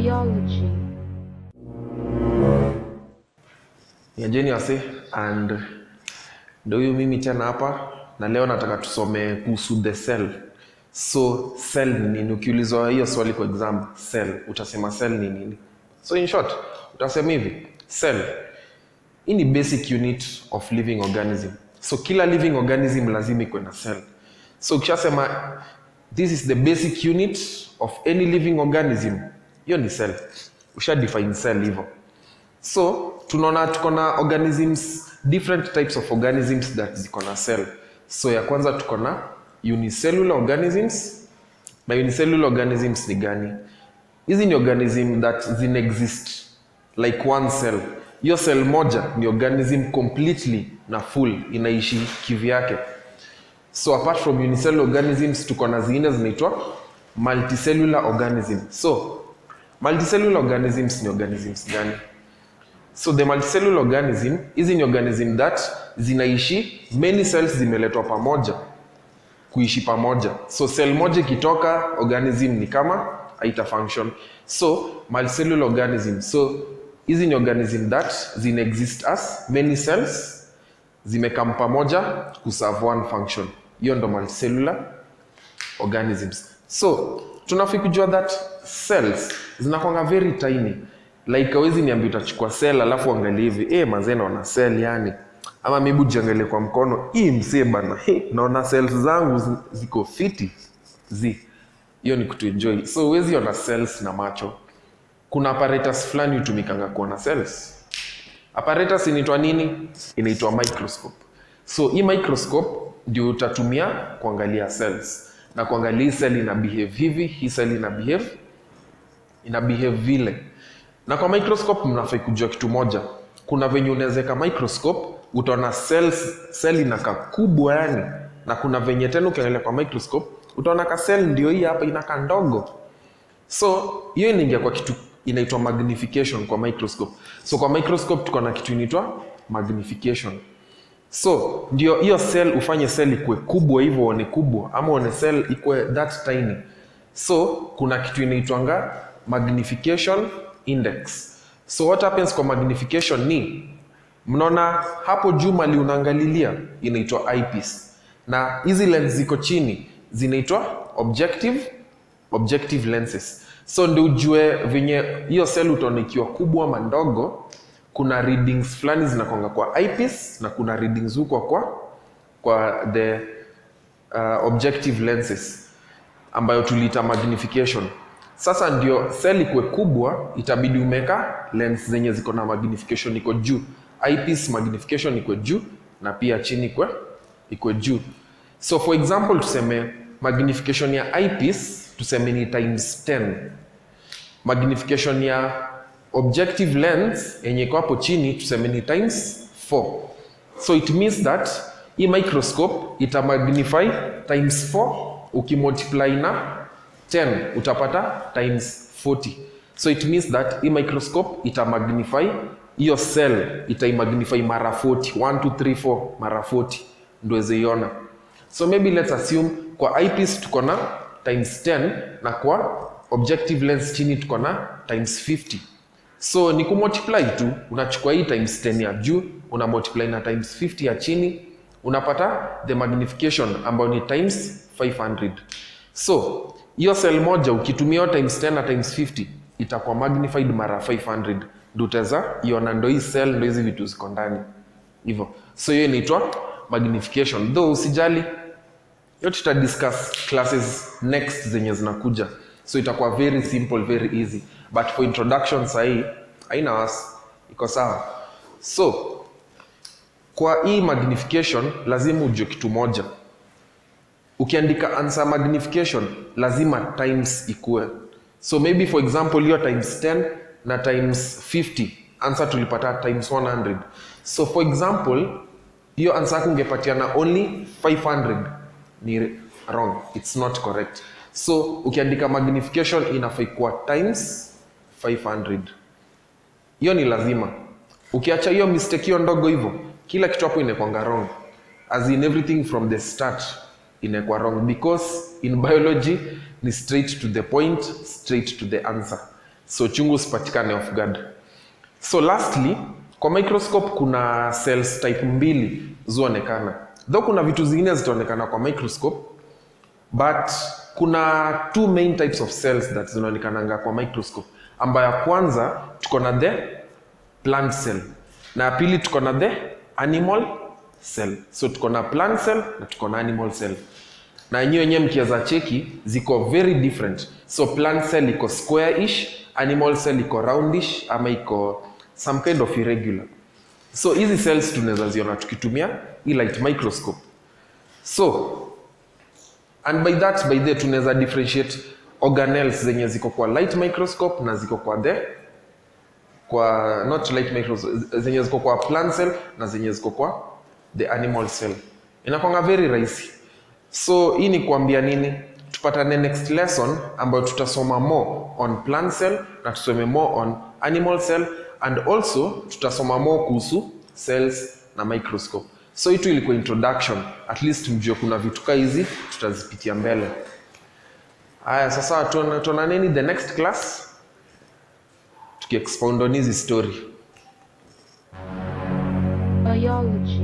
Biology. Niajeni wase and ndo huyu mimi tena hapa na leo nataka tusome kuhusu the cell. So cell ni nini? Ukiulizwa hiyo swali kwa exam, cell, utasema cell ni nini? So in short, utasema hivi, cell hii ni basic unit of living organism. So kila living organism lazima ikuwe na cell. So ukishasema this is the basic unit of any living organism, hiyo ni cell. Usha define cell hivyo. So tunaona tuko na organisms different types of organisms that ziko na cell. So ya kwanza tuko na unicellular organisms. Na unicellular organisms ni gani? Hizi ni organism that zina exist like one cell. Hiyo cell moja ni organism completely na full inaishi kivyake. So apart from unicellular organisms tuko na zingine zinaitwa multicellular organism. So multicellular organisms ni organisms gani? So the multicellular organism, hizi ni organism that zinaishi many cells zimeletwa pamoja kuishi pamoja. So cell moja ikitoka organism ni kama haita function. So multicellular organism. So hizi ni organism that zina exist as many cells zimekam pamoja kuserve one function. Hiyo ndo multicellular organisms. So tunafai kujua that cells zinakwanga very tiny like hawezi niambia utachukua cell alafu angalie hivi eh mazee naona cell yani ama maybe ujiangalie kwa mkono hii msee bana hey, naona cells zangu zi- ziko fiti zi hiyo ni kutuenjoy so huwezi ona cells na macho kuna apparatus fulani hutumikanga kuona cells apparatus inaitwa nini inaitwa microscope so hii microscope ndio utatumia kuangalia cells na kuangalia hii cell ina behave hivi hii cell ina behave ina behave vile na kwa microscope mnafai kujua kitu moja kuna venye unawezeka microscope utaona cells cell inakaa kubwa yani na kuna venye tena ukiangalia kwa microscope utaona ka cell ndio hii hapa inakaa ndogo so hiyo inaingia kwa kitu inaitwa magnification kwa microscope so kwa microscope tuko na kitu inaitwa magnification so ndio hiyo cell ufanye cell ikue kubwa hivyo uone kubwa ama uone cell ikue that tiny so kuna kitu inaitwanga magnification index so what happens kwa magnification ni mnaona hapo juu mali unaangalilia inaitwa eyepiece na hizi lens ziko chini zinaitwa objective objective lenses so ndio ujue venye hiyo cell utaona ikiwa kubwa ama ndogo kuna readings fulani zinakonga kwa eyepiece na kuna readings huko kwa kwa the uh, objective lenses ambayo tuliita magnification sasa ndio cell ikuwe kubwa itabidi umeka lens zenye ziko na magnification iko juu eyepiece magnification iko juu na pia chini ikwe iko juu so for example tuseme magnification ya eyepiece tuseme ni times 10 magnification ya objective lens yenye iko hapo chini tuseme ni times 4 so it means that hii microscope ita magnify times 4 ukimultiply na 10 utapata times 40 so it means that hii microscope ita magnify hiyo cell itaimagnify mara 40 1 2 3 4 mara 40 ndio iweze so maybe let's assume kwa eyepiece tuko na times 10 na kwa objective lens chini tuko na times 50 so ni kumultiply tu unachukua hii times 10 ya juu una multiply na times 50 ya chini unapata the magnification ambayo ni times 500 so hiyo cell moja ukitumia hiyo times 10 na times 50 itakuwa magnified mara 500 ndio utaweza iona ndo hii cell ndo hizi vitu ziko ndani hivyo so hiyo inaitwa magnification though usijali hiyo tuta discuss classes next zenye zinakuja so itakuwa very simple very easy but for introduction sahii haina wasi iko sawa so kwa hii magnification lazima ujue kitu moja ukiandika answer magnification lazima times ikue so maybe for example hiyo times 10 na times 50 answer tulipata times 100 so for example hiyo answer yako ungepatiana only 500 ni wrong it's not correct so ukiandika magnification inafai kuwa times 500 hiyo ni lazima ukiacha hiyo mistake hiyo ndogo hivyo kila kitu hapo inakwanga wrong as in everything from the start inaekwa wrong because in biology ni straight to the point straight to the answer so chungu usipatikane off guard so lastly kwa microscope kuna cells type mbili zuonekana though kuna vitu zingine zitaonekana kwa microscope but kuna two main types of cells that zinaonekananga kwa microscope ambayo ya kwanza tuko na the plant cell na ya pili tuko na the animal cell so tuko na plant cell na tuko na animal cell na yenyewe wenyewe mkiweza cheki ziko very different so plant cell iko square-ish animal cell iko roundish ama iko some kind of irregular so hizi cells tunaweza ziona tukitumia hii light microscope so and by that by the tunaweza differentiate organelles zenye ziko kwa light microscope na ziko kwa the kwa not light microscope zenye ziko kwa plant cell na zenye ziko kwa the animal cell inakwanga very rahisi so hii ni kuambia nini tupatane next lesson ambayo tutasoma more on plant cell na tusome more on animal cell and also tutasoma more kuhusu cells na microscope so hii tu ilikuwa introduction at least mjue kuna vitu kaa hizi tutazipitia mbele haya sasa tuona- tuonaneni the next class tukiexpound on hizi story Biology.